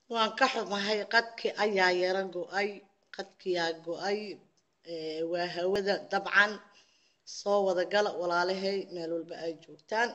waan ka xumahay qadki ayaa yara go-ay qadkiyaa go-ay waa hawada dabcan soo wada gala walaalahay meel walba ay joogtaan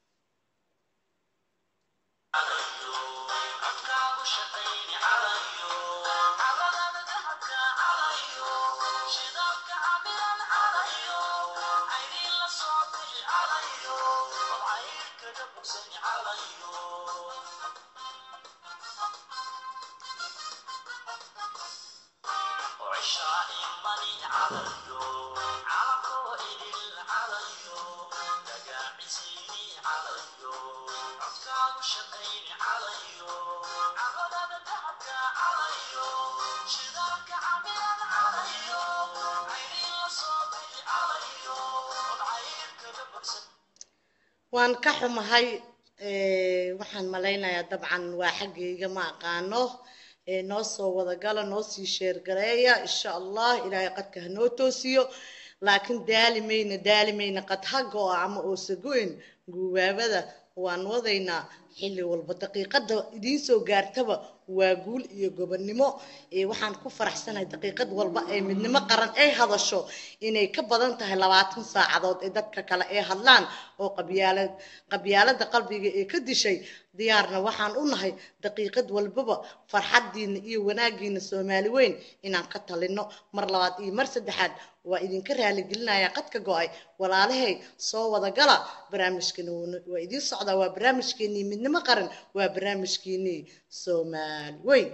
waan ka xumahay waxaan malaynayaa dabcan waa xaggayga ma aqaano noo soo wada gala noo sii sheergareeya insha allah ilaahay qadka hanoo toosiyo laakiin daali mayna daali mayna qad haga oo ama oosagoyn guubaabada waan wadaynaa xilli walba daqiiqada idiin soo gaartaba waa guul iyo gobonnimo waxaan ku faraxsanahay daqiiqad walba ee midnimo qaran ay hadasho inay ka badan tahay labaatan saacadood ee dadka kale ay hadlaan oo qabyaalad qabyaalada qalbiga ee ka dishay diyaarna waxaan u nahay daqiiqad walbaba farxadiina iyo wanaagiina soomaali weyn inaan ka talino mar labaad iyo mar saddexaad waa idinka raaligelinaya qadka go-ay walaalahay soo wada gala barnaamijkeeni waa idiin socdaa waa barnaamijkeenii midnimo qaran waa barnaamijkeenii soomaali weyn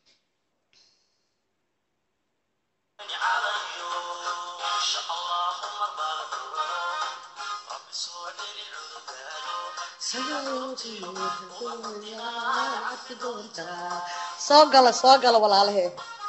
soo gala soo gala walaalahe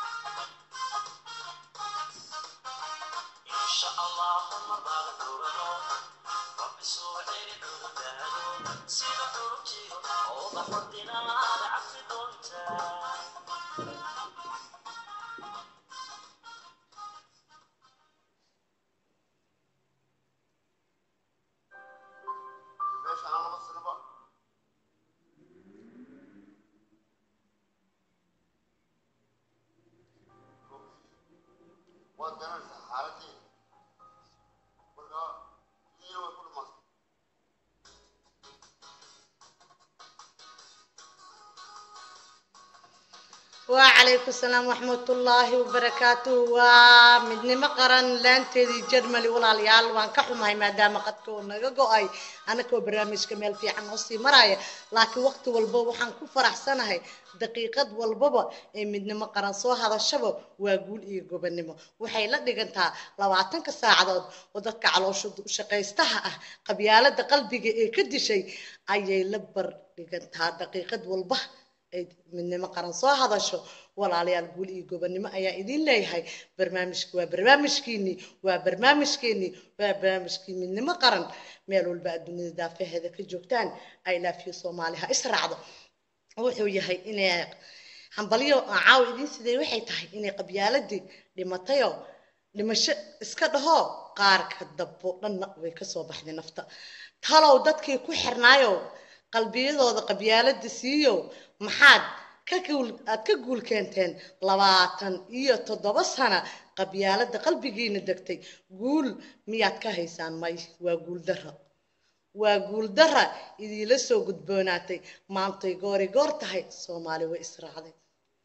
وعليكم السلام ورحمة الله وبركاته ومدنما قرن لانتدي جرملي ولا ليال وان كحوماي مادام قد كنا جوجاي أنا كو برامج كمال في عن وصي مرايا لكن وقت والبا وحن كفرح سنة هاي دقيقة والبابا مدنما قرن سو هذا الشباب وأقول إيه جبنما وحي لا دقنتها لو عتنك ساعدود ودك على شد شقيستها قبيالة قلبي إيه كدي شيء أي لبر دقنتها دقيقة والبا midnimo qaran soo hadasho walaalayaal guul iyo gobonnimo ayaa idin leeyahay barnaamijka waa barnaamijkiinii waa barnaamijkeenii waa barnaamijkii midnimo qaran meel walba adduunyada daafaheeda ka joogtaan ay laafiyo soomaali ha israacdo wuxuu yahay inay hambalyo caaw idin sidee waxay tahay inay qabyaaladii dhimatayo dhimasho iska dhaho qaarka dabbo dhanna way kasoo baxday nafta talow dadkii ku xirnaayo qalbiyadooda qabyaalada siiyo maxaad ka guul aad ka guul keenteen labaatan iyo toddoba sana qabyaalada qalbigiina degtay guul miyaad ka haysaan may waa guul dara waa guul dara idiila soo gudboonaatay maantay goori goor tahay soomaali way israacday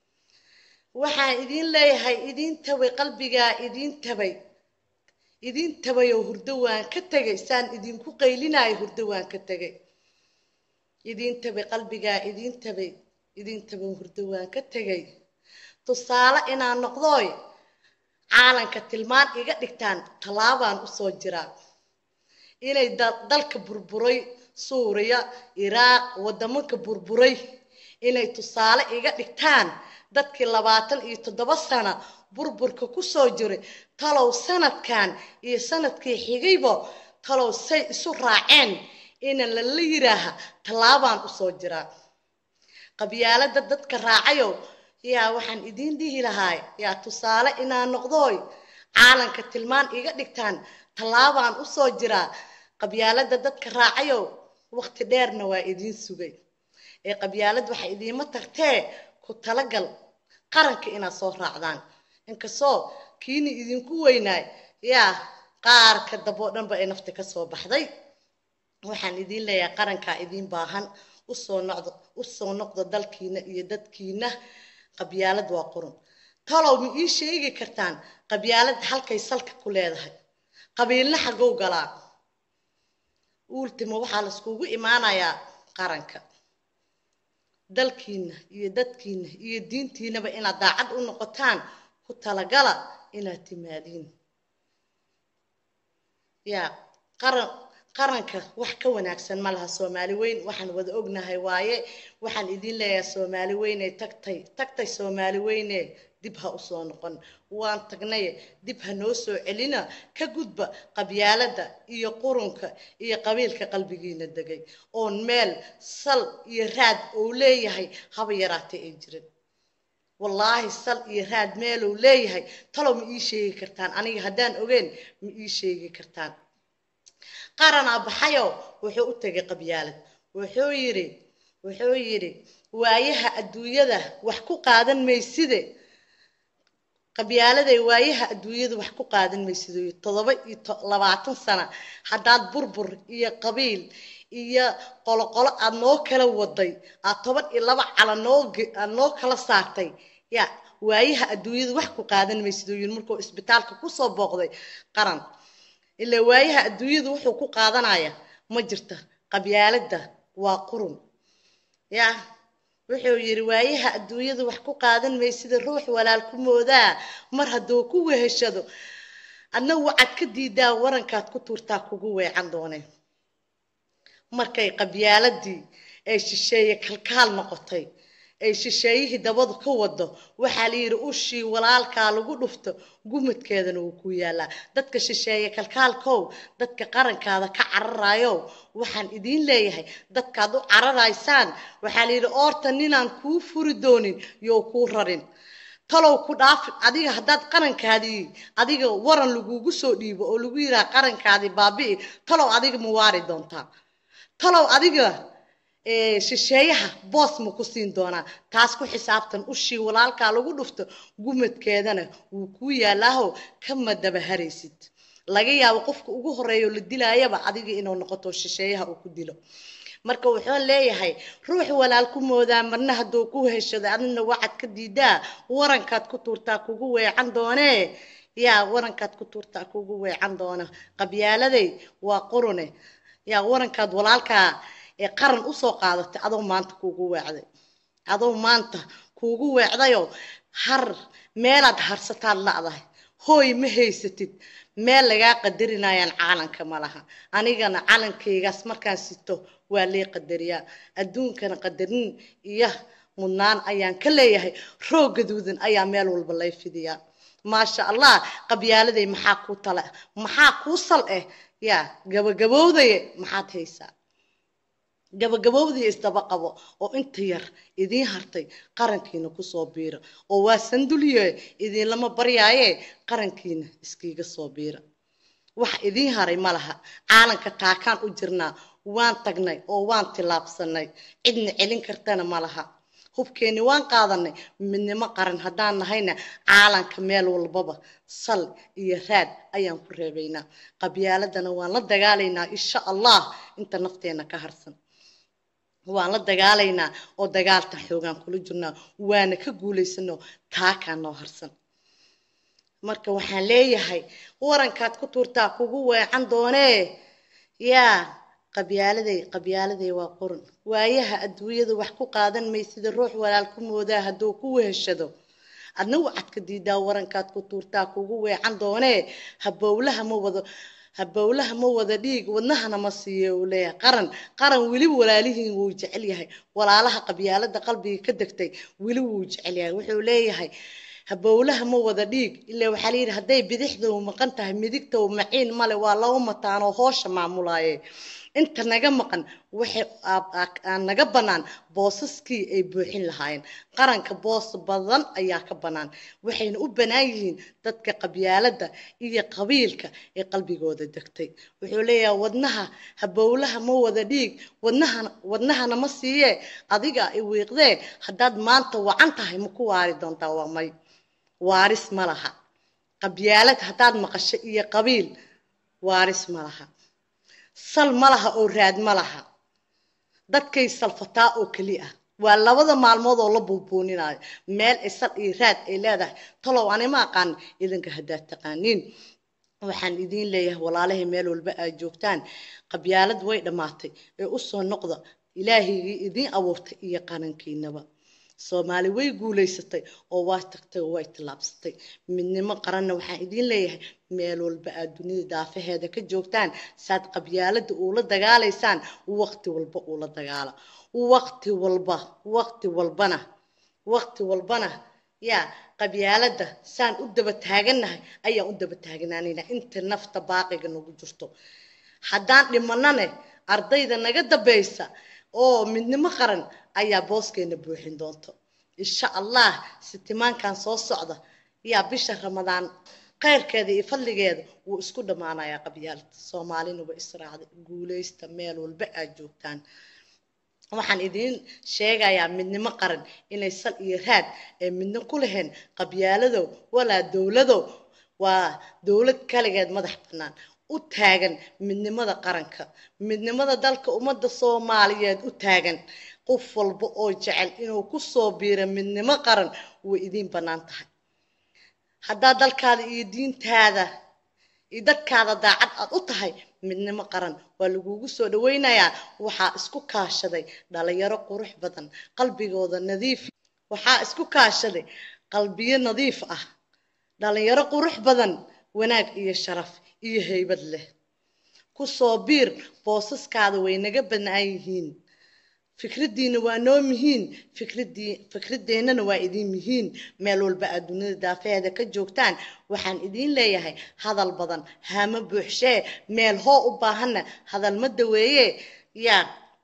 waxaan idin leeyahay idin tabay qalbigaa idin tabay idin tabay oo hurdo waan ka tegay saan idinku qaylinayo hurdo waan ka tegay idin tabay qalbigaa idin tabay idin tabay hurdo waan ka tegay tusaale inaan noqdooy caalanka tilmaan iga dhigtaan tallaabaan usoo jiraa inay dalka burburay suuriya iraaq waddamanka burburay inay tusaale iga dhigtaan dadkii labaatan iyo toddoba sana burburka kusoo jiray talow sanadkan iyo sanadkii xigaybo talow say isu raaceen ina lala yiraaha tallaabaan usoo jiraa qabyaalada dadka raacayo yaa waxaan idiin dhihi lahaay yaa tusaale inaan noqdooy caalanka tilmaan iga dhigtaan tallaabaan usoo jiraa qabyaalada dadka raacayo waqti dheerna waa idiin sugay ee qabyaalad waxa idiima tartee ku talagal qaranka inaad soo raacdaan inkastoo kiini idinku weynaay yaa qaarka damboo dhanba ay nafta ka soo baxday waxaan idiin leeyahay qarankaa idiin baahan usoo noqdo usoo noqdo dalkiina iyo dadkiina qabyaalad waa qurun talow ma ii sheegi kartaan qabyaalad halkay salka ku leedahay qabiilna xagow galaa ultima waxaa laiskugu imaanayaa qaranka dalkiina iyo dadkiina iyo diintiinaba inaad daacad u noqotaan ku talagala inaad timaadiin yaa qaran qaranka wax ka wanaagsan ma laha soomaali weyn waxaan wada ognahay waaye waxaan idiin leeyahay soomaali weyne tagtay tagtay soomaali weyne dib ha usoo noqon waan tagnay dib ha noo soo celina ka gudba qabyaaladda iyo qurunka iyo qabiilka qalbigiina degay oon meel sal iyo raad uu leeyahay haba yaraatay ay jirin wallaahi sal iyo raad meeluu leeyahay talow ma ii sheegi kartaan aniga haddaan ogeyn ma ii sheegi kartaan qaranaa baxayo wuxuu u tegay qabyaalad wuxuu yidhi wuxuu yidhi waayaha adduunyada wax ku qaadan mayside qabyaaladay waayaha adduunyada wax ku qaadan maysido toddoba iyo labaatan sana haddaad burbur iyo qabiil iyo qoloqolo aad noo kala waday aad toban iyo laba cala noo aad noo kala saartay ya waayaha adduunyada wax ku qaadan maysido yiri markuu isbitaalka kusoo booqday qaran ilaa waayaha adduunyada wuxuu ku qaadanaya ma jirta qabyaaladda waa qurun ya wuxuu yidhi waayaha adduunyada wax ku qaadan maysida ruux walaal ku moodaa mar hadduu ku weheshado adna wacad ka diidaa warankaad ku tuurtaa kugu weecan dooneen markay qabyaaladii ay shisheeye kalkaal noqotay ay shisheeyihii dabadu ka wado waxaa la yidhi ushii walaalkaa lagu dhufto gumadkeedana wuu ku yaalaa dadka shisheeye kalkaalkow dadka qarankaada ka cararayow waxaan idiin leeyahay dadkaad u cararaysaan waxaa la yidhi oorta ninaan kuu furi doonin yow kuu rarin talow ku dhaafi adiga haddaad qarankaadii adiga waran lagugu soo dhiibo oo lagu yidhaha qarankaadii baabi'i talow adiga ma waari doontaa talow adiga shisheeyaha boos ma ku siin doonaa taas ku xisaabtan ushii walaalkaa lagu dhufto gumadkeedana wuu kuu yaalaaho kama daba haraysid laga yaabo qofka ugu horeeyo la dilaayaba adiga inuu noqoto shisheeyaha uu ku dilo marka wuxuu leeyahay ruux walaal ku moodaa marna hadduu ku heshado adina waxaad ka diidaa warankaad ku tuurtaa kugu weecan doonee yaa warankaad ku tuurtaa kugu weecan doona qabyaaladay waa qurune yaa warankaad walaalkaa ee qaran usoo qaadatay adoo maanta kuugu weecday adoo maanta kuugu weecdayoo har meelaad harsataad la'dahay hooy ma haysatid meel lagaa qadarinayaan caalanka ma laha anigana calankaygaas markaan sito waa lee qadariyaa adduunkana qadarin iyo mudnaan ayaan ka leeyahay roog gaduudan ayaa meel walba lay fidiyaa maasha allah qabyaaladay maxaa kuu tala maxaa kuu sal eh yaa gabagabowdaye maxaad haysaa gabagabowdii isdaba qabo oo inta yar idiin hartay qarankiina kusoo biira oo waa sanduliye idiinlama baryaaye qarankiina iskiiga soo biira wax idiin haray ma laha caalanka taakaan u jirnaa waan tagnay oo waan tillaabsanay cidna celin kartana ma laha hubkeenni waan qaadanay midnimo qaran haddaan nahayna caalanka meel walbaba sal iyo raad ayaan ku reebaynaa qabyaaladana waan la dagaalaynaa insha allah inta nafteena ka harsan waan la dagaalaynaa oo dagaalta xoogaan kula jirnaa waana ka guulaysano taakaa noo harsan marka waxaan leeyahay warankaad ku tuurtaa kugu weecan doonee yaa qabyaaladay qabyaaladay waa qurun waayaha adduunyada wax ku qaadan maysida ruux walaal ku moodaa hadduu ku weheshado adna wacad ka diidaa warankaad ku tuurtaa kugu weecan doonee habowlaha ma wado habowlaha ma wada dhiig wadnahana ma siiyo uu leeyahay qaran qaran weliba walaalihiin wuu jecel yahay walaalaha qabyaalada qalbiga ka degtay weli wuu jecel yahay wuxuu leeyahay habowlaha ma wada dhiig ilaa waxaa layidhi hadday bidixda u maqan tahay midigta u maciin male waa laba mataanoo hoosha maamulaaye inta naga maqan waxay aan naga bannaan boosaskii ay buuxin lahaayeen qaranka boos badan ayaa ka bannaan waxayna u bannaan yihiin dadka qabyaaladda iyo qabiilka ee qalbigooda degtay wuxuu leeyahay wadnaha habowlaha ma wada dhiig wadnahana wadnahana ma siiyee adiga i wiiqdee haddaad maanta wacan tahay ma ku waari doontaa waa may waaris ma laha qabyaalad haddaad maqasho iyo qabiil waaris ma laha sal ma laha oo raad ma laha dadkay salfataa oo keli ah waa labada maalmood oo la buubuuninayo meel ay sal iyo raad ay leedahay talow anima aqaan idinka haddaad taqaaniin waxaan idiin leeyahay walaalahay meel walba aad joogtaan qabyaalad way dhammaatay ee u soo noqda ilaahigii idiin abuurtay iyo qarankiinaba soomaali way guulaysatay oo waa tagtay oo way tallaabsatay midnimo qaranna waxaan idiin leeyahay meel walba aad dunida daafaheeda ka joogtaan saad qabyaaladda uula dagaalaysaan waqti walba uula dagaala waqti walba waqti walbana waqti walbana yaa qabyaaladda saan u daba taagannahay ayaan u daba taagnaanayna inta nafta baaqiga nagu jirto haddaan dhimanane ardayda naga dambaysa oo midnimo qaran ayaa booskeena buuxin doonto insha allah sitimaankan soo socda yaa bisha ramadaan khayrkeeda iyo fadligeeda wuu isku dhammaanayaa qabyaalada soomaalina waa israacday guulaysta meel walba aad joogtaan waxaan idiin sheegayaa midnimo qaran inay sal iyo raad ee midno ku lahayn qabyaaladow walaa dowladow waa dowlad kaligeed madax bannaan u taagan midnimada qaranka midnimada dalka ummadda soomaaliyeed u taagan qof walba oo jecel inuu ku soo biiro midnimo qaran way idiin bannaan tahay haddaa dalkaada iyo diintaada iyo dadkaada daacad aad u tahay midnimo qaran waa lagugu soo dhawaynayaa waxaa isku kaashaday dhalinyaro qurux badan qalbigooda nadiif waxaa isku kaashaday qalbiyo nadiif ah dhalinyaro qurux badan wanaag iyo sharaf iyo haybad leh ku soo biir boosaskaada way naga bannaan yihiin fikraddiina waa noo mihiin fikradii fikradeennana waa idiin mihiin meel walba aad dunida daafeheeda ka joogtaan waxaan idiin leeyahay hadal badan hama buuxshee meel hoo u baahanna hadal ma daweeye yaa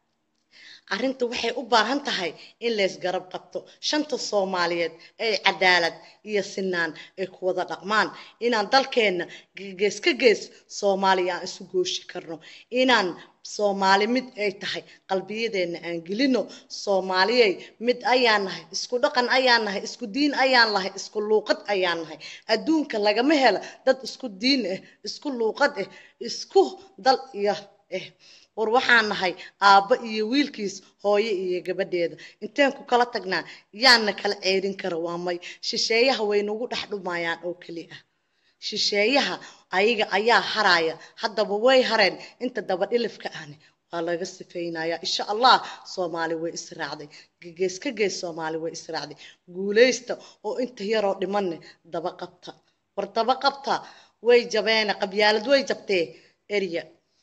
arrinta waxay u baahan tahay in lays garab qabto shanta soomaaliyeed ay cadaalad iyo sinaan ay ku wada dhaqmaan inaan dalkeenna gees ka gees soomaaliya aan isu gooshi karno inaan soomaali mid ay tahay qalbiyadeenna aan gelino soomaaliyey mid ayaan nahay isku dhaqan ayaan nahay isku diin ayaan nahay isku luuqad ayaan nahay adduunka lagama helo dad isku diin ah isku luuqad ah isku dal iyo ah war waxaan nahay aabbo iyo wiilkiis hooyo iyo gabadheeda inteen ku kala tagnaa yaana kala ceerin kara waa may shisheeyaha way nagu dhex dhumayaan oo keli ah shisheeyaha ayaga ayaa haraya haddaba way hareen inta daba dhilifka ahni waa laga sifaynayaa insha allah soomaali way israacday gees ka gees soomaali way israacday guulaysta oo inta yaroo dhimanne daba qabta war daba qabta way jabeene qabyaalad way jabtee erya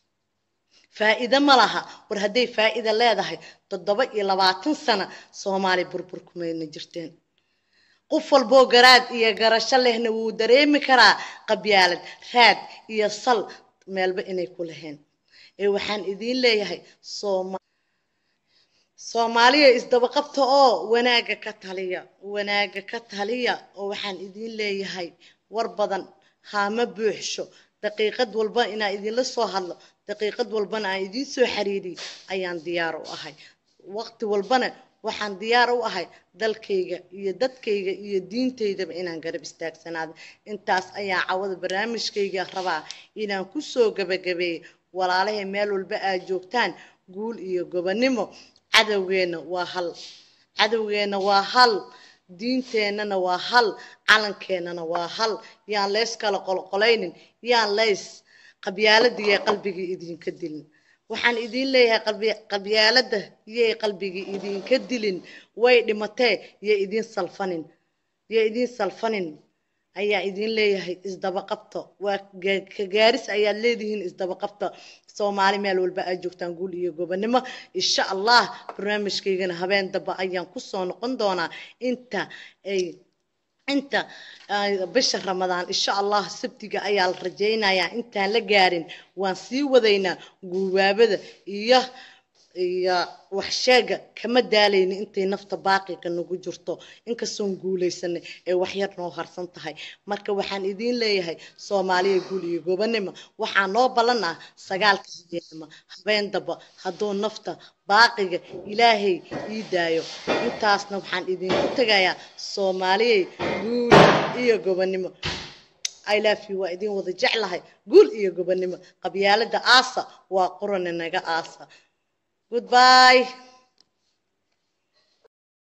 faa'iido ma laha war hadday faa'iida leedahay toddoba iyo labaatan sano soomaali burbur kumayna jirteen qof walboo garaad iyo garasho lehna wuu dareemi karaa qabyaalad raad iyo sal meelba inay ku lahayn ee waxaan idiin leeyahay sooma soomaaliya isdabaqabta oo wanaagga ka taliya wanaagga ka taliya oo waxaan idiin leeyahay war badan haama buuxsho daqiiqad walba inaan idinla soo hadlo daqiiqad walbana aan idiin soo xiriiriy ayaan diyaar u ahay waqti walbana waxaan diyaar u ahay dalkayga iyo dadkayga iyo diintaydaba inaan garab istaagsanaado intaas ayaa cawada barnaamijkayga rabaa inaan kusoo gabagabeeyo walaalahay meel walba aad joogtaan guul iyo gobonnimo cadowgeenna waa hal cadowgeenna waa hal diinteennana waa hal calankeenana waa hal yaan leys kala qolqolaynin yaan leys qabyaaladda yay qalbigii idinka dilin waxaan idiin leeyahay qabyaaladda yay qalbigii idinka dilin way dhimatee yay idiin salfanin yay idiin salfanin ayaa idiin leeyahay isdabaqabta waa ka gaaris ayaad leedihiin isdabaqabta soomaali meel walba aad joogtaan guul iyo gobonnimo insha allah barnaamijkaygana habeen damba ayaan kusoo noqon doonaa inta ay inta bisha ramadaan insha allah sabtiga ayaa la rajaynayaa intaan la gaarin waan sii wadaynaa guubaabada iyo iyo waxsheega kama daalayna intay nafta baaqiga nagu jirto inkastoon guulaysanay ee waxyar noo harsan tahay marka waxaan idiin leeyahay soomaaliya guul iyo gobanimo waxaa noo ballan ah sagaalka habeenimo habeen daba hadduu nafta baaqiga ilaahay ii daayo intaasna waxaan idinku tegayaa soomaaliyay guul iyo gobanimo I love you waa idin wada jeclahay guul iyo gobanimo qabyaalada aasa waa qorane naga aasa goodbye